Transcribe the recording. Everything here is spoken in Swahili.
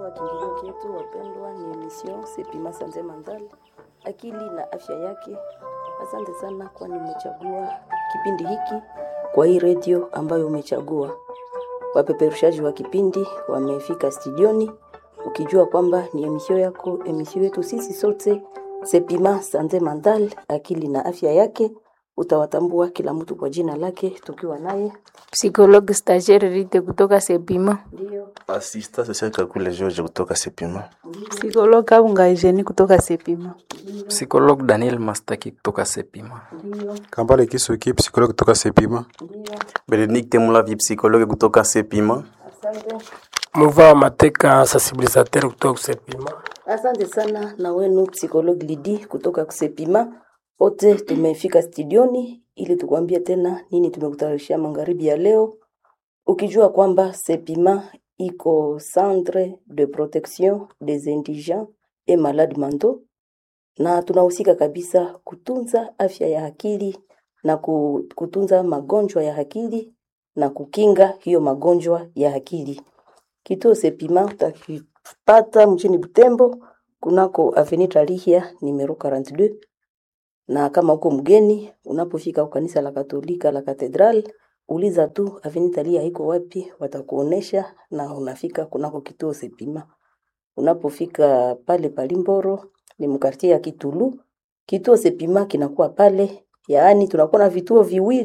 wa kiingilio chetu wapendwa, ni emission Sepima Sanze Mandal, akili na afya yake. Asante sana kwani umechagua kipindi hiki kwa hii redio ambayo umechagua. Wapeperushaji wa kipindi wamefika studioni, ukijua kwamba ni emission yako, emission yetu sisi sote Sepima Sanze Mandal, akili na afya yake. Utawatambua kila mtu kwa jina lake, tukiwa naye Psychologue stagiaire Rite kutoka Sepima. ndio Assistant social Kakule George kutoka Sepima. Psikologue Kabunga Eugenie kutoka Sepima. Psychologue Daniel Mastaki kutoka Sepima. ndio Kambale Kisuki, psikologi kutoka Sepima. ndio, Benedict Mulavi psychologue kutoka Sepima. asante. Muva Mateka sensibilisateur kutoka Kusepima. Asante sana na wenu psikologi Lidi kutoka Kusepima. Wote tumefika studioni ili tukwambie tena nini tumekutayarishia magharibi ya leo, ukijua kwamba Sepima iko centre de protection des indigents et malades mentaux, na tunahusika kabisa kutunza afya ya akili na ku- kutunza magonjwa ya akili na kukinga hiyo magonjwa ya akili. Kituo Sepima utakipata mjini Butembo kunako Avenue Tarihia numero 42 na kama uko mgeni unapofika kwa kanisa la Katolika la Katedral, uliza tu Avenue Tarihia iko wapi, watakuonesha na unafika kunako kituo Sepima. Unapofika pale Palimboro ni mkartie ya Kitulu, kituo Sepima kinakuwa pale, yaani tunakuwa na vituo viwili